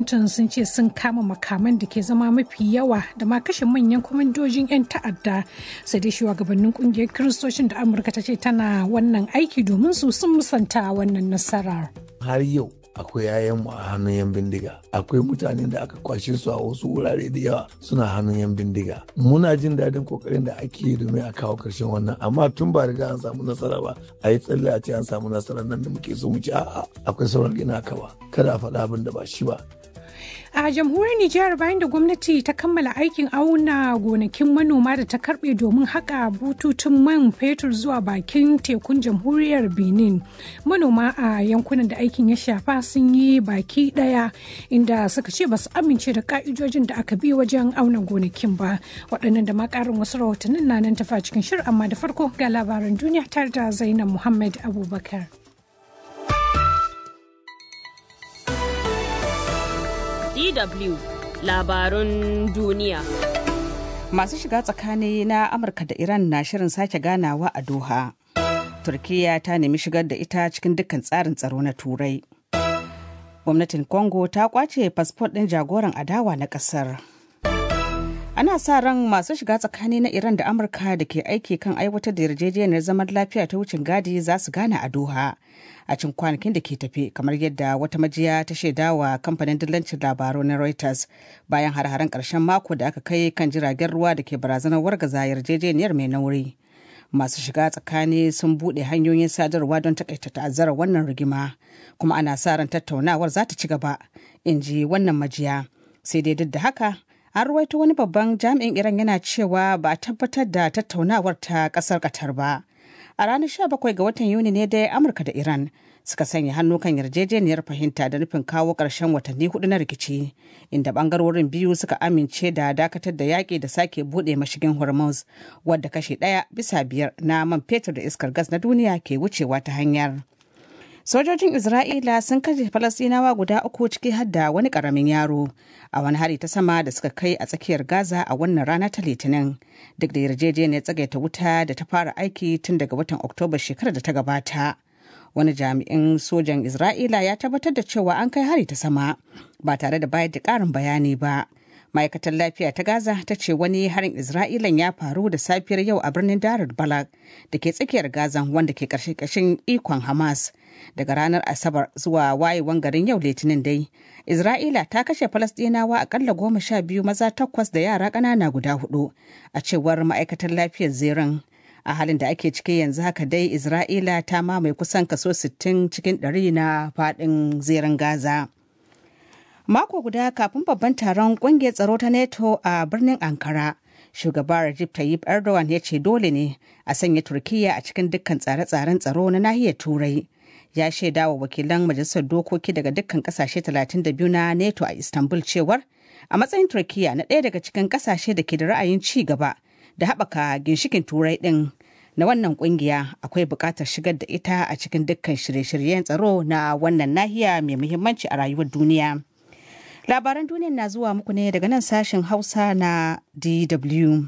Washington sun ce sun kama makaman da ke zama mafi yawa da ma kashe manyan kwamandojin 'yan ta'adda sai dai shugabannin kungiyar kiristocin da Amurka ta ce tana wannan aiki domin su sun musanta wannan nasarar. Har yau akwai yayanmu a hannun yan bindiga akwai mutanen da aka kwashe su a wasu wurare da yawa suna hannun yan bindiga muna jin daɗin kokarin da ake yi domin a kawo ƙarshen wannan amma tun ba riga an samu nasara ba a yi tsalle a ce an samu nasara nan da muke so mu ci a'a akwai sauran gina kawa kada a faɗa abin da ba shi ba A jamhuriyar Nijar bayan da gwamnati ta kammala aikin auna gonakin manoma da ta karbe domin haƙa bututun man fetur zuwa bakin tekun jamhuriyar Benin. Manoma a yankunan da aikin ya shafa sun yi baki ɗaya inda suka ce ba su amince da ka'idojin da aka bi wajen auna gonakin ba. Waɗannan da ma ƙarin wasu rahotannin na nan tafa cikin shirin amma da farko ga labaran duniya tare da Zainab Muhammad Abubakar. DW labarun duniya. Masu shiga tsakani na Amurka da Iran na shirin sake ganawa a Doha. Turkiyya ta nemi shigar da ita cikin dukkan tsarin tsaro na Turai. Gwamnatin Congo ta kwace fasfot ɗin jagoran adawa na ƙasar. Ana sa ran masu shiga tsakani na Iran da Amurka da ke aiki kan aiwatar da yarjejeniyar zaman lafiya ta wucin gadi za su gana a Doha. a cikin kwanakin da ke tafe kamar yadda wata majiya ta shaidawa kamfanin dillancin labaru na Reuters bayan har-haren ƙarshen mako da aka kai kan jiragen ruwa da ke barazanar wargaza yarjejeniyar mai nauri. Masu shiga tsakani sun buɗe hanyoyin sadarwa don takaita ta'azzarar wannan rigima kuma ana sa ran tattaunawar za ta ci gaba in ji wannan majiya sai dai duk da haka an ruwaito wani babban jami'in iran yana cewa ba a tabbatar da tattaunawar ta ƙasar qatar ba. a ranar 17 ga watan yuni ne dai amurka da iran suka sanya hannu kan yarjejeniyar fahimta da nufin kawo ƙarshen watanni hudu na rikici inda bangarorin biyu suka amince da dakatar da yaƙi da sake buɗe mashigin hormuz wadda kashe ɗaya bisa biyar na man fetur da iskar gas na duniya ke wucewa ta hanyar sojojin isra'ila sun kashe falasɗinawa guda uku ciki har da wani ƙaramin yaro a wani hari ta sama da suka kai a tsakiyar gaza a wannan rana ta litinin duk da yarjejeniyar tsagaita wuta da ta fara aiki tun daga watan oktoba shekarar da ta gabata wani jami'in sojan isra'ila ya tabbatar da cewa an kai hari ta sama ba tare da bayar da ƙarin bayani ba ma'aikatar lafiya ta gaza ta ce wani harin isra'ilan ya faru da safiyar yau a birnin darar balak da ke tsakiyar gaza wanda ke ƙarshe ƙashin ikon hamas daga ranar asabar zuwa wayewan garin yau litinin dai isra'ila ta kashe falasɗinawa akalla goma sha biyu maza takwas da yara ƙanana guda hudu a cewar ma'aikatar lafiyar zerin a halin da ake ciki yanzu haka dai isra'ila ta mamaye kusan kaso 60 cikin 100 na faɗin zerin gaza mako guda kafin babban taron kungiyar tsaro ta neto a birnin ankara shugaba Recep Tayyip Erdogan ya ce dole ne a sanya Turkiyya a cikin dukkan tsare-tsaren tsaro na nahiyar Turai. Ya shaida wa wakilan majalisar dokoki daga dukkan kasashe 32 na NATO a Istanbul cewar a matsayin Turkiyya na ɗaya daga cikin kasashe da ke da ra'ayin ci gaba da haɓaka ginshikin Turai ɗin na wannan kungiya akwai buƙatar shigar da ita a cikin dukkan shirye-shiryen tsaro na wannan nahiya mai muhimmanci a rayuwar duniya. Labaran duniya na zuwa muku ne daga nan sashen Hausa na DW.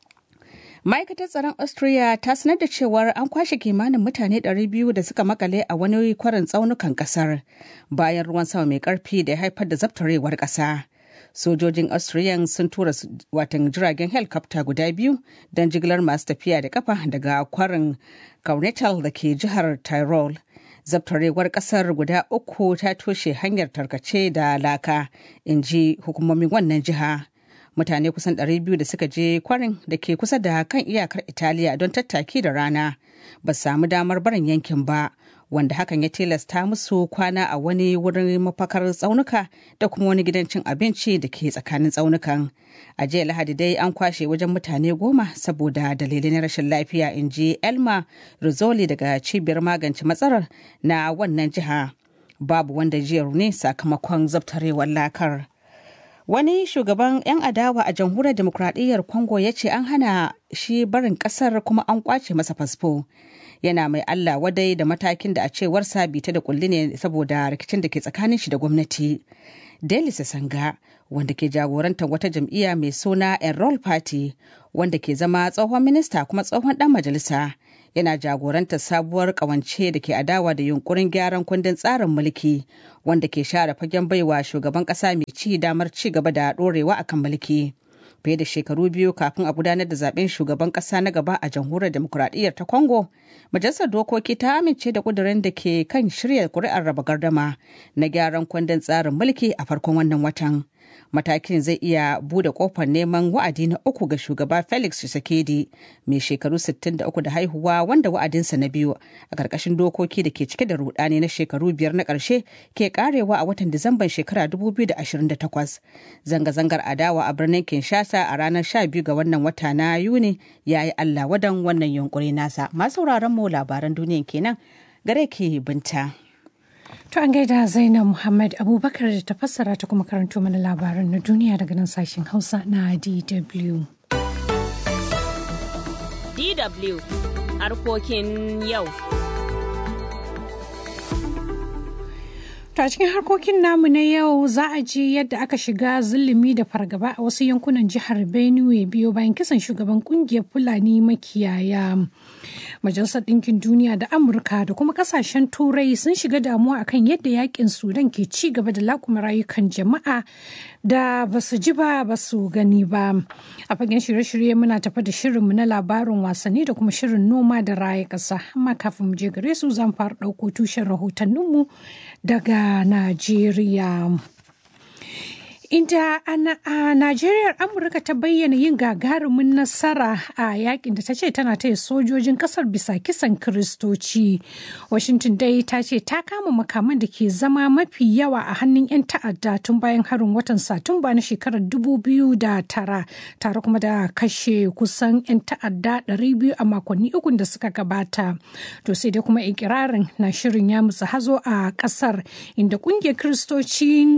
Ma'aikatar tsaron Austria ta sanar da cewar an kwashe kimanin mutane 200 da suka makale a wani kwarin tsaunukan kasar bayan ruwan sama mai karfi da ya haifar da zabtarewar kasa. Sojojin Austrian sun tura watan jiragen helikopta guda biyu don jigilar masu tafiya da kafa daga kwarin Kaunetal da ke jihar Tyrol. zabtarewar kasar guda uku ta toshe hanyar tarkace da laka in ji hukumomin wannan jiha mutane kusan 200 da suka je kwarin da ke kusa da kan iyakar italiya don tattaki da rana ba samu damar barin yankin ba wanda hakan ya tilasta musu kwana a wani wurin mafakar tsaunuka da kuma wani gidan cin abinci da ke tsakanin tsaunukan a jiya lahadi dai an kwashe wajen mutane goma saboda dalilai na rashin lafiya in ji elma rizzoli daga cibiyar magance matsalar na wannan jiha babu wanda jiya ne sakamakon zabtarewar lakar wani shugaban 'yan adawa a jamhuriyar demokradiyyar congo ya ce an hana shi barin kasar kuma an kwace masa fasfo yana mai Allah wadai da matakin da a cewarsa bita da kulli ne saboda rikicin da ke tsakanin shi da gwamnati. Deli Sanga wanda ke jagorantar wata jam'iyya mai suna Enroll Party wanda ke zama tsohon minista kuma tsohon dan majalisa yana jagorantar sabuwar kawance da ke adawa da yunkurin gyaran kundin tsarin mulki wanda ke share fagen baiwa shugaban kasa mai gwamnati damar ci gaba da ɗorewa akan mulki. fiye da shekaru biyu kafin a gudanar da zaben shugaban kasa na gaba a jamhuriyar demokuraɗiyyar ta congo majalisar dokoki ta amince da kudurin da ke kan shirya kuri'ar raba gardama na gyaran kundin tsarin mulki a farkon wannan watan matakin zai iya bude kofar neman wa'adi na uku ga shugaba felix tshisekedi mai shekaru 63 da haihuwa wanda wa'adinsa na biyu a ƙarƙashin dokoki da ke cike da rudani na shekaru biyar na ƙarshe ke karewa a watan disamban shekara 2028 zanga-zangar adawa a birnin kinshasa a ranar 12 ga wannan wata na yuni ya yi allah wadan wannan yunkuri nasa masu mu labaran duniya kenan gare ke binta. To an gaida Zainab Muhammad Abubakar da ta fassara ta kuma karanto mana labaran na duniya daga nan sashen Hausa na DW. DW harkokin yau. To a cikin harkokin namu na yau za a ji yadda aka shiga zulumi da fargaba a wasu yankunan jihar Benue biyo bayan kisan shugaban kungiyar Fulani makiyaya. Majalisar Ɗinkin Duniya da Amurka da kuma kasashen Turai sun shiga damuwa akan yadda yakin Sudan ke ci gaba da lakuma rayukan jama'a da ba su ji ba ba su gani ba. A fagen shirye-shirye muna tafa da shirinmu na labarin wasanni da kuma shirin noma da raya ƙasa. Amma kafin mu je gare su zan fara ɗauko tushen rahotanninmu daga Najeriya. Inda a Najeriya Amurka ta bayyana yin gagarumin nasara a yakin da ta ce tana taya sojojin kasar bisa kisan Kiristoci. Washington dai ta ce ta kama makaman da ke zama mafi yawa a hannun 'yan ta'adda tun bayan harin watan Satumba na shekarar 2009 tare kuma da kashe kusan 'yan ta'adda 200 a makonni uku da suka gabata. To sai dai kuma ikirarin na shirin ya mutsa hazo a kasar inda kungiyar Kiristoci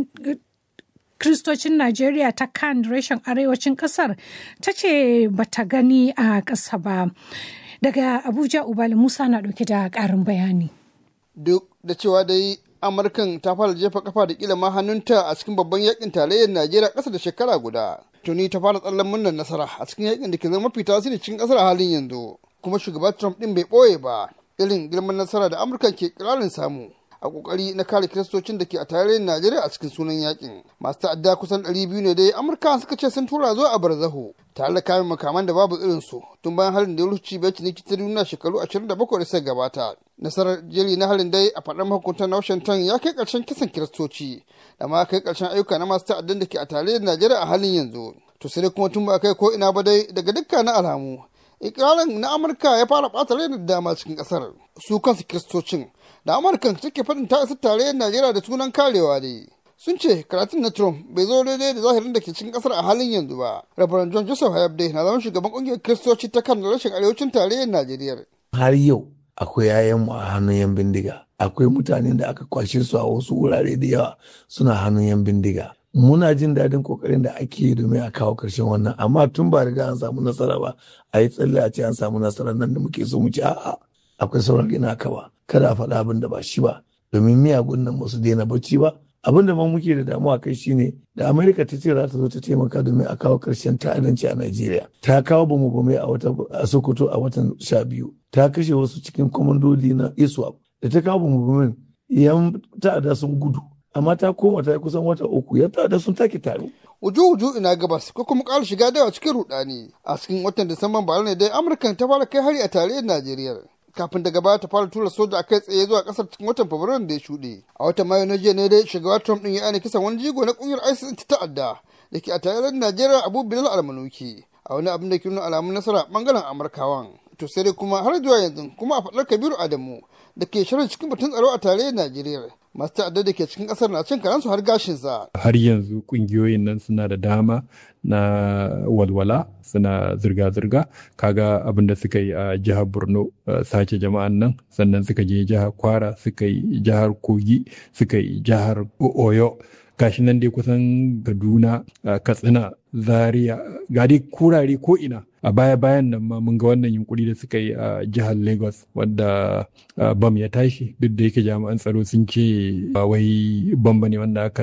Kristocin Najeriya ta kan reshen arewacin kasar ta ce bata gani a ƙasa ba. Daga Abuja Ubali Musa na ɗauke da ƙarin bayani. Duk da cewa dai Amurkan ta fara jefa kafa da kila ma hannunta a cikin babban yakin tarayyar Najeriya ƙasa da shekara guda. Tuni ta fara tsallan murnar nasara a cikin yakin da ke zama mafi tasiri cikin ƙasar a halin yanzu. Kuma shugaba Trump ɗin bai ɓoye ba. Irin girman nasara da Amurkan ke ƙirarin samu. a kokari na kare kiristocin da ke a tarayyar Najeriya a cikin sunan yakin. Masu ta'adda kusan 200 ne dai Amurka suka ce sun tura zuwa a barzaho tare da kayan makaman da babu irin su tun bayan harin da ya rufe bai ciniki ta duniya shekaru 27 da suka gabata. Nasarar jeri na harin dai a faɗar mahukuntan Washington ya kai ƙarshen kisan kiristoci da ma kai ƙarshen ayyuka na masu ta'addan da ke a tarayyar Najeriya a halin yanzu. To sai kuma tun ba kai ko ina ba dai daga dukkanin alamu. Ikirarin na Amurka ya fara ɓata rai da dama cikin ƙasar. Su kansu kiristocin da amurkan take faɗin ta isa tarayyar najeriya da sunan karewa ne sun ce karatun na trump bai zo daidai da zahirin da ke cikin kasar a halin yanzu ba rabaran john joseph hayabde na zama shugaban ƙungiyar kiristoci ta kan rashin arewacin tarayyar najeriya har yau akwai yayanmu a hannun yan bindiga akwai mutanen da aka kwashe su a wasu wurare da yawa suna hannun yan bindiga muna jin daɗin kokarin da ake yi domin a kawo ƙarshen wannan amma tun ba riga an samu nasara ba a yi tsalle a ce an samu nasara nan da muke so mu ci a'a akwai sauran gina ka ba kada a faɗa abin da ba shi ba domin miyagun nan ba su daina bacci ba abin da ma muke da damuwa kai shine da amerika ta ce za ta zo ta taimaka domin a kawo ƙarshen ta'addanci a najeriya ta kawo bamu bame a wata a sokoto a watan sha biyu ta kashe wasu cikin kwamandoli na iswap da ta kawo bamu bamen yan ta'adda sun gudu amma ta koma ta kusan wata uku yan ta'adda sun take tare uju-uju ina gabas ko kuma ƙara shiga dawa cikin rudani a cikin watan disamban bara ne dai amurkan ta fara kai hari a tarayyar najeriya kafin daga baya ta fara tura soja a kai tsaye zuwa kasar cikin watan fabrairun da ya shuɗe a watan mayu na jiya ne dai shugaba trump din ya aina kisan wani jigo na kungiyar isis ta ta'adda da ke a tarayyar najeriya abu bilal almanuki a wani abin da ke nuna alamun nasara bangaren amurkawan to sai dai kuma har zuwa yanzu kuma a faɗar kabiru adamu da ke shirin cikin batun tsaro a tarayyar najeriya masu ta'adda da ke cikin kasar na cin karansu har gashinsa. Har yanzu kungiyoyin nan suna da dama na walwala suna zirga-zirga kaga abin da suka yi a jihar Borno sace jama'an nan sannan suka je jihar Kwara suka yi jihar Kogi suka yi jihar Oyo gashi nan dai kusan Kaduna Katsina Zaria ga dai kurare ko ina a baya-bayan nan ma mun ga wannan yunkuri da suka yi a jihar lagos wadda bam ya tashi duk da yake jami'an tsaro sun ce ba wai bam ne wanda aka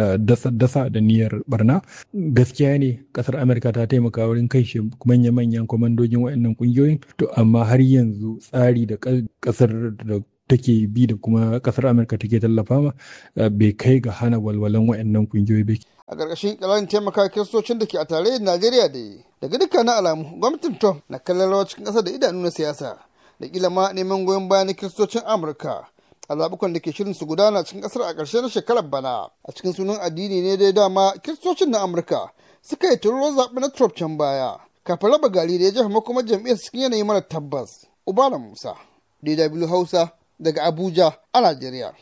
dasa da niyyar barna gaskiya ne kasar amurka ta taimaka wurin kai shi manya-manyan kwamandojin waɗannan ƙungiyoyin to amma har yanzu tsari da kasar da take bi da kuma kasar amurka take tallafa ma bai kai ga hana walwalan wayannan kungiyoyi ba a ƙarƙashin ƙirarin taimaka kiristocin da ke a tarayyar najeriya da daga dukkanin alamu gwamnatin trump na kallon rawa cikin ƙasa da idanu na siyasa da kila ma neman goyon bayan na kiristocin amurka a zaɓukan da ke shirin su gudana cikin ƙasar a ƙarshen shekarar bana a cikin sunan addini ne dai dama kiristocin na amurka suka yi turo zaɓe na trump can baya kafin raba gari da ya jefa makomar jam'iyyar cikin yanayi mara tabbas ubala musa dw hausa daga abuja a najeriya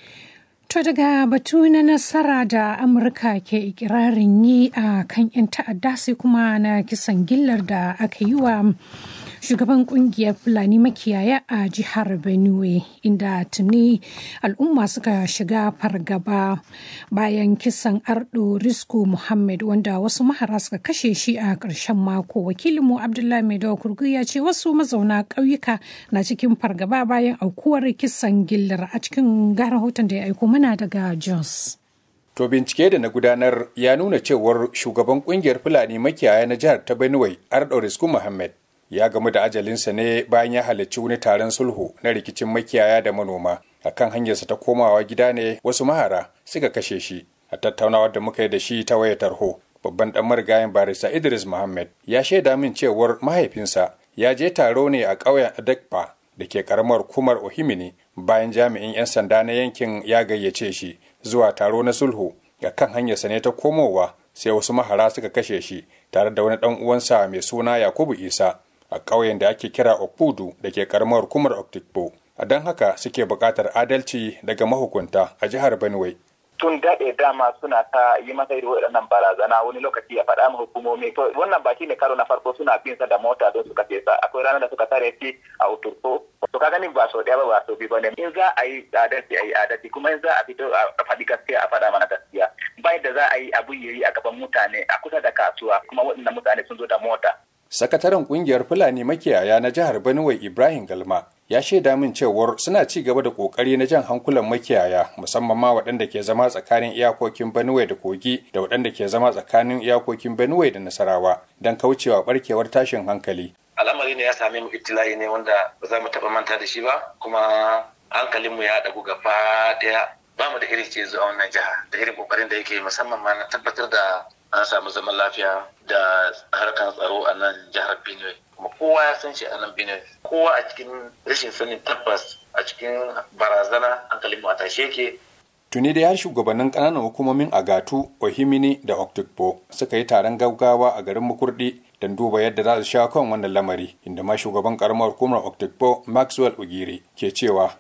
To daga batu na nasara da Amurka ke ikirarin yi a kan 'yan ta'adda sai kuma na kisan gillar da aka yi wa shugaban kungiyar Fulani makiyaya a jihar Benue inda tuni al'umma suka shiga fargaba bayan kisan Ardo Risku Muhammad wanda wasu mahara suka kashe shi a ƙarshen mako. Wakilinmu Abdullahi Maidawa Kurgu ya ce wasu mazauna ƙauyuka na cikin fargaba bayan aukuwar kisan gillar a cikin ga rahoton da ya aiko mana daga Jos. To bincike da na gudanar ya nuna cewar shugaban kungiyar Fulani makiyaya na jihar ta Benue Ardo Risku Muhammad ya gamu da ajalinsa ne bayan ya halarci wani taron sulhu na rikicin makiyaya da manoma a kan hanyarsa ta komawa gida ne wasu mahara suka kashe shi a tattaunawar da muka yi da shi ta wayar tarho babban dan marigayen barista idris muhammad ya shaida min cewar mahaifinsa ya je taro ne a ƙauyen adekpa da ke karamar kumar ohimini bayan jami'in 'yan sanda na yankin ya gayyace shi zuwa taro na sulhu a kan hanyarsa ne ta komowa sai wasu mahara suka kashe shi tare da wani dan uwansa mai suna yakubu isa a ƙauyen da ake kira Okudu da ke karamar hukumar Oktikpo. A don haka suke buƙatar adalci daga mahukunta a jihar Benue. Tun daɗe dama suna ta yi masa irin waɗannan barazana wani lokaci ya faɗa ma hukumomi. To wannan ba ne karo na farko suna bin sa da mota don suka ce sa. Akwai ranar da suka tare shi a Uturko. To ka ganin ba sau ɗaya ba ba sau biyu ba ne. In za a yi adalci a yi adalci kuma in za a fito a faɗi gaskiya a faɗa mana gaskiya. Bai da za a yi abu yayi a gaban mutane a kusa da kasuwa kuma waɗannan mutane sun zo da mota. sakataren kungiyar fulani makiyaya na jihar benue ibrahim galma ya shaida min cewar suna ci gaba da kokari na jan hankulan makiyaya musamman ma waɗanda ke zama tsakanin iyakokin benue da kogi da waɗanda ke zama tsakanin iyakokin benue da nasarawa don kaucewa barkewar tashin hankali al'amari ne ya same mu ibtila'i ne wanda ba za mu taɓa manta da shi ba kuma hankalinmu ya ɗagu gaba ɗaya ba mu da irin ce zuwa wannan jiha da irin kokarin da yake musamman ma na tabbatar da an samu zaman lafiya da harkar tsaro a nan jihar benue kuma kowa ya san shi a nan benue kowa a cikin rashin sanin tabbas a cikin barazana hankalin mu a tashe yake tuni da har shugabannin ƙananan hukumomin agatu ohimini da oktikpo suka yi taron gaggawa a garin makurdi don duba yadda za su sha kan wannan lamari inda ma shugaban karamar hukumar oktikpo maxwell ugiri ke cewa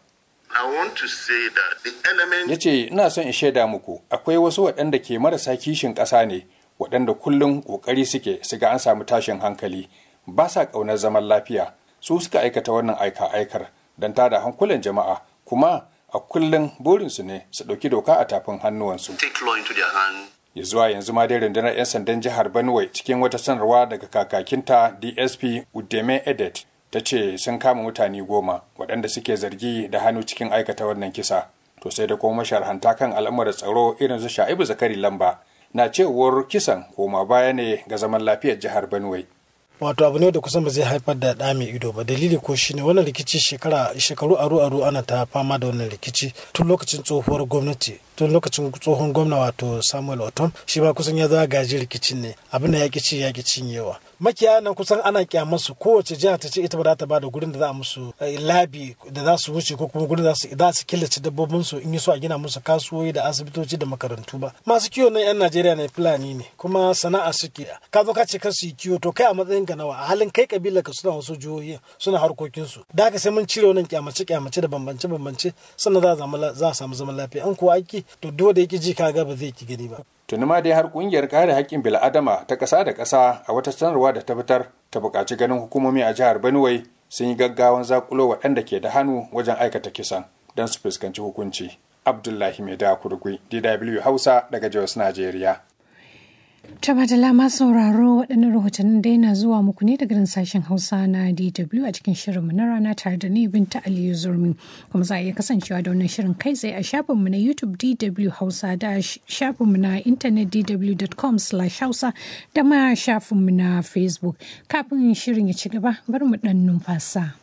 ya ce ina son in shaida muku akwai wasu waɗanda ke marasa kishin ƙasa ne waɗanda kullum ƙoƙari suke su ga an samu tashin hankali ba sa ƙaunar zaman lafiya su suka aikata wannan aika aikar don tada hankulan jama'a kuma a kullum burinsu ne su ɗauki doka a tafin hannuwansu ya zuwa yanzu ma dai rundunar 'yan sandan jihar benue cikin wata sanarwa daga kakakinta dsp udeme edet ta ce sun kama mutane goma waɗanda suke zargi da hannu cikin aikata wannan kisa to sai da kuma masharhanta kan al'amuran tsaro irin su sha'ibu zakari lamba na cewar kisan koma baya ne ga zaman lafiyar jihar benue wato abu ne da kusan ba zai haifar da ɗa mai ido ba dalili ko shine wannan rikici shekara shekaru aru aru ana ta fama da wannan rikici tun lokacin tsohuwar gwamnati tun lokacin tsohon gwamna wato samuel otom shi ba kusan ya za gaji rikicin ne abin da ya ci ya cinyewa makiyaya nan kusan ana kyamarsu kowace jiha ta ce ita ba za ta ba da gurin da za a musu labi da za su wuce ko kuma gurin da za su killace dabbobin su in yi so a gina musu kasuwoyi da asibitoci da makarantu ba masu kiwo na yan najeriya ne fulani ne kuma sana'a suke ka zo ka ce kar su yi kiwo to kai a matsayin ka nawa a halin kai kabilar ka suna wasu jihohi suna harkokin su da haka sai mun cire wannan kyamace kyamace da bambance bambance sannan za a samu zaman lafiya an kuwa aiki to duk da yake ji kaga ba zai ki gani ba tuni ma dai har kungiyar kare haƙƙin bil'adama ta ƙasa da ƙasa a wata sanarwa da ta fitar ta buƙaci ganin hukumomi a jihar benue sun yi gaggawan zakulo waɗanda ke da hannu wajen aikata kisan don su fuskanci hukunci abdullahi mai da kurgui dw hausa daga jos najeriya Ta madala ma sauraro waɗannan rahotannin da yana zuwa muku ne daga sashen Hausa na DW a cikin shirinmu na rana tare da ni Binta Aliyu Zurmi. Kuma za a iya kasancewa da wannan shirin kai tsaye a shafinmu na YouTube DW Hausa da shafinmu na intanet dw.com hausa da ma shafinmu na Facebook. Kafin shirin ya ci gaba bari mu ɗan numfasa.